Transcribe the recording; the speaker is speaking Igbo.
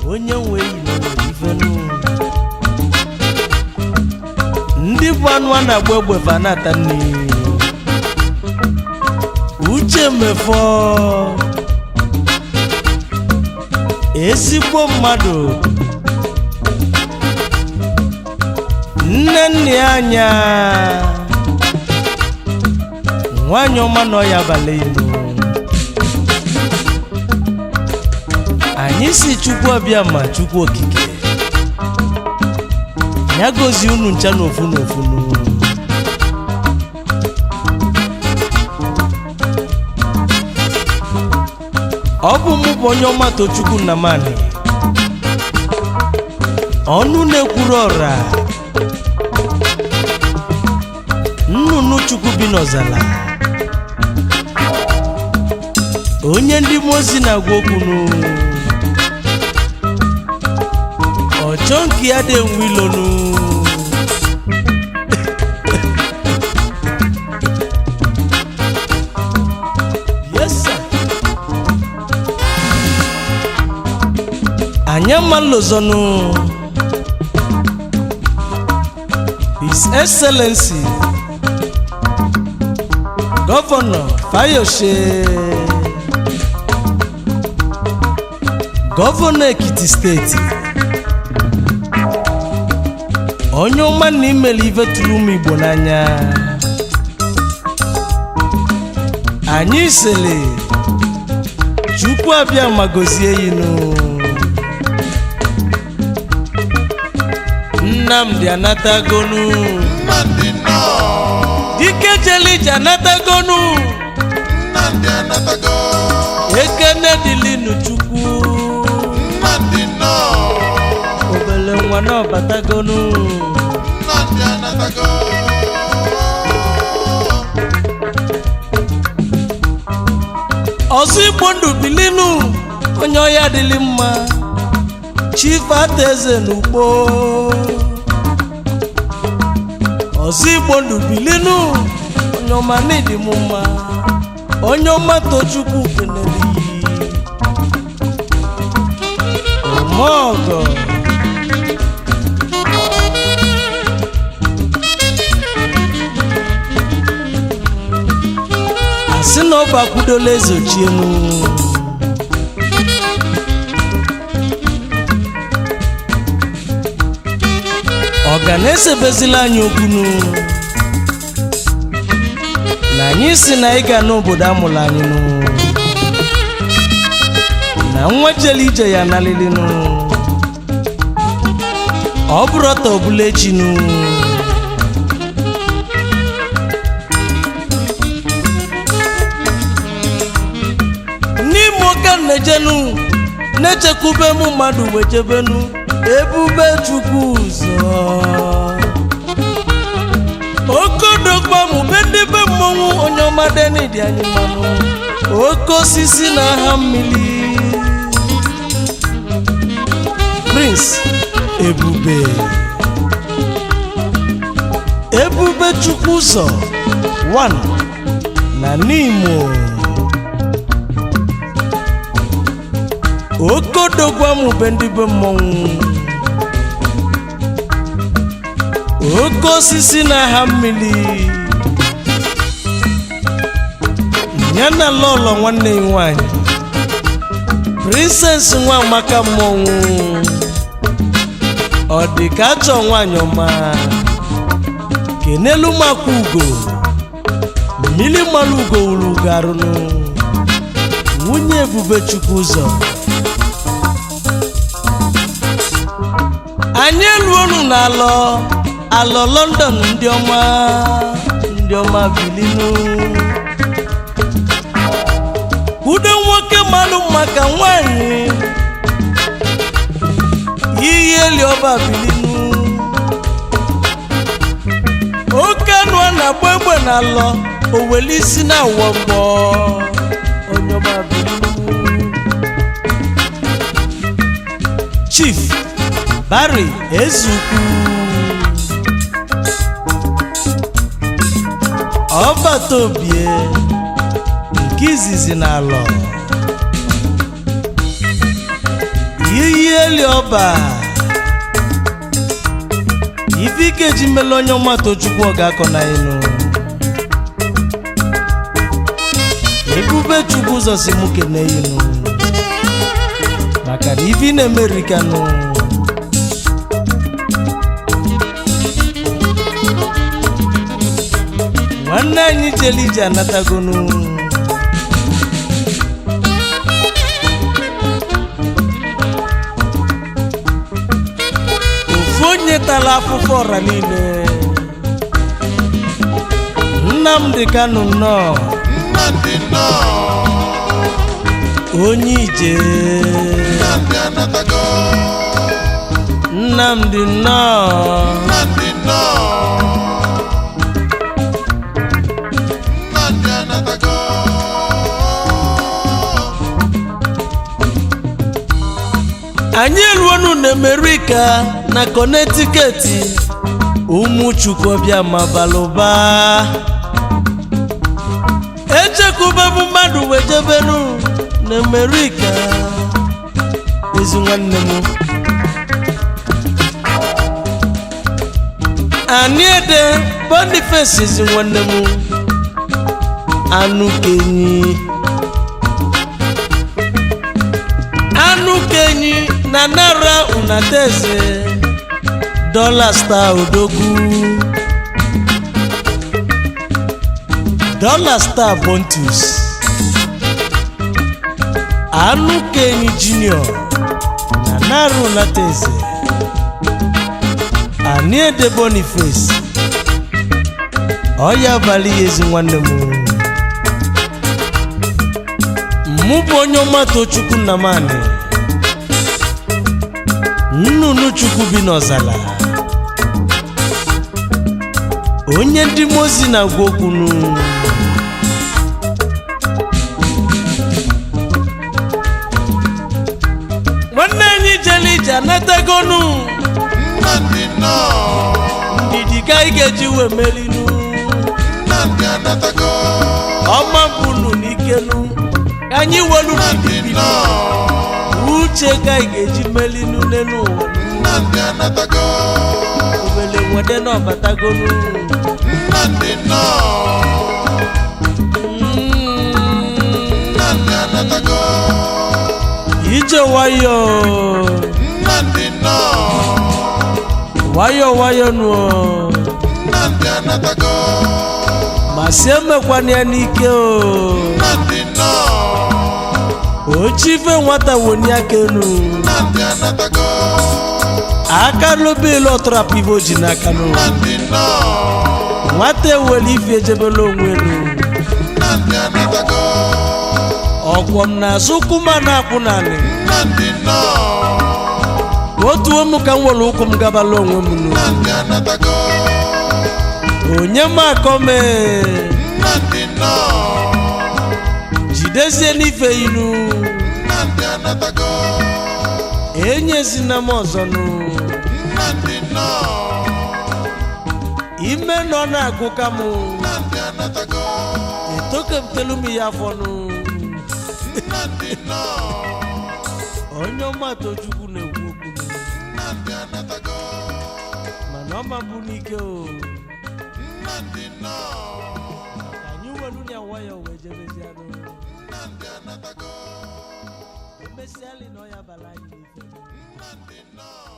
onye nwe yi nwere ifenu ndị bụ anụ a na-agba egbe fa na-ata nri uche mefọ ezigbo mmadụ nne nne ya anya nwanyị ọma nọ ya abalị elu anyị si chukwu ọbịa ma chukwu okike ya gozie unu ncha n'ofu n'ofu n'u. ọ bụ mụ bụ onye ọma tochukwu nnamani ọnụ na-ekwuru ọra nnụnụ chukwu bi n'ọzala onye ndị mmụọ ozi na-agwa okwu nụ ọchọ nke ya dị enwe ilonu yes sir. anyị amalozonu his excellency gọvanọ fayose gọvanọ ekiti steeti onye ọma na imere ife tụrụ ụmụ igbo n'anya anyị sịrị chukwu abịa ma gozie yinu nnamdị anatagonu Nnamdi nọ dike jelije anatagonu Nnamdi anatago ekene dịlinu chukwu Nnamdi nọ obele nwa na ọbatagonu Nnamdi anatago ọzọ igbo ndụ bilinu onye ọya dịlị mma chief ataeze n'ugbo ọzọ igbo ndụ bilinu onye ọma n'ịdị m mma onye ọma tochukwu kenere omeọgọ asị na ọba kwudola ezochienu ọga na-esebezila anyị okwunu na anyị si na ịga n'obodo amụrụ anyị nụ na nwa jele ije ya nalilinu ọ bụrụ ọta ọbụla echinu n'ime ụka nnejenu na-echekwube m mmadụ wechebenu ebube chukwu ụzọ okodokpa mụ be ndị be mmọnwụ onye ọma denidi anyị mmanụ oke osisi na aha mmiri prince ebube ebube chukwu ụzọ 1 na n'imo okodogwamube ndị be mmọnwụ oke osisi na-aha mmiri ya na lọlọ nwanne ya nwanyị princess nwa amaka mmọnwụ ọ dị ka achọ nwanyị ọma kenelu makwa ugo mmiri mmanụ ugo wuru ugo arụnụ nwunye ebube chukwu ụzọ anyị eluonu n'alọ alọ london ndị ọma ndị ọma bilinu udo nwoke mmanụ maka nwanyị iyi eli ọba bilinu oke anụ a na-agba egbe n'alọ oweli isi na awọgbọ onye ọma bilinu chief Barry Ezukwu ọbata obie nke izizi n'alọ ihe eli ọba ife ike ji mele onye ọma tochukwu ọ ga-akọ na inu ebube chukwu ụzọ si mụ kene inu maka na ife ị na-emerikanụ nwanne anyị jele ije anatagonu ofu onye tara afụfụ ọra niile nnamdị kanụ nnọọ nnamdị nnọọ onye ije nnamdị anatago nnamdị nnọọ nnamdị nnọọ nnamdị anatago anyị eruonu na Amerika na Connecticut ụmụ chukwubịa mabalụba echekubebu mmadụ wejebenu na Amerika ezi nwanne m aniede Boniface ezi nwanne m anụ kenyi anụ kenyi na nara unateze dọla star odogwu dọla star bontus anụ kenyi junior na nara unateze aniede boniface ọya abalị ya ezi nwanne m mụ bụ onye ọma tochukwu nnamani nnụnụ chukwu bi n'ọzala onye ndị mozi na-agwa okwunu nwanne anyị jele ije anatagonu nnamdị nnọọ ndidi ka anyị ga-eji wee melinu nnamdị anatago ọma mbunu n'ikenu ka anyị welu nnamdị ndidi nnọọ uche ka anyị ga-eji melinu n'elu ụwa nnamdị anatago obele nwede n'ọbatagonu nnamdị nnọọ Mm. nnamdị anatago ije nwayọ nnamdị nnọọ nwayọ nwayọ nụọ nnamdị anatago ma si emekwana ya n'ike o nnamdị nnọọ ochife nwata woni aka enu nnamdị anatago aka lobe ilu ọtọrapụ ibe o ji n'aka nụ nnamdị nnọọ nwata ewere ife ejebela onwe elu nnamdị anatago ọkwọ m na-azụ ụkwụ ma na-akwụ naanị nnamdị nnọọ otu ụmụ ka m were ụkwụ m gabala onwe m nụ nnamdị anatago onye m akọ mee nnamdị nnọọ jidezie n'ife inu nnamdị anatago enyezina m ọzọ nụ nnamdị nnọọ ime nọ na-agụ ka m nnamdị anatago etokemtelu m ya afọ nụ nnamdị nnọọ onye ọma tochukwu na-ekwu okwu nụ nnamdị anatago mana ọma bụ n'ike o nnamdị nnọọ ka anyị welu ya nwayọ wee jebezianụ nnamdị anatago emesiali na ọ ya bala anyị n'ife nnamdị nnọọ